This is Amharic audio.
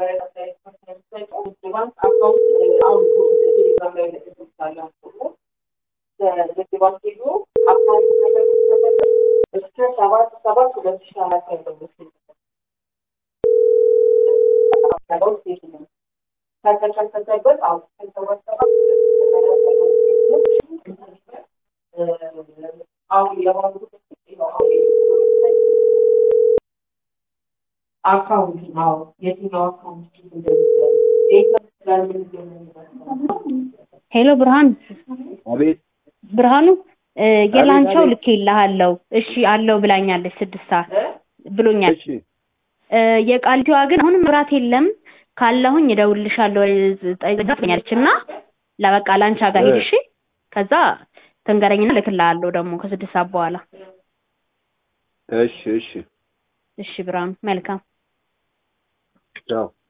ከተከፈተበት አሁን የሆኑ አካውንት ነው የትኛው አካውንት ሄሎ ብርሃኑ አቤት ብርሃኑ እ የላንቻው አቤት። ልክ ይልሃለሁ እሺ አለው ብላኛለች ስድስት ሰዓት ብሎኛል እሺ እ የቃሊቲዋ ግን አሁንም መብራት የለም ካለሁኝ እደውልልሻለሁ ጠይቃኛለች እና ለበቃ ላንቻ ጋር ሂድ እሺ ከዛ ትንገረኝና እልክልሃለሁ ደግሞ ከስድስት ሰዓት በኋላ እሺ እሺ እሺ ብርሃኑ መልካም ቻው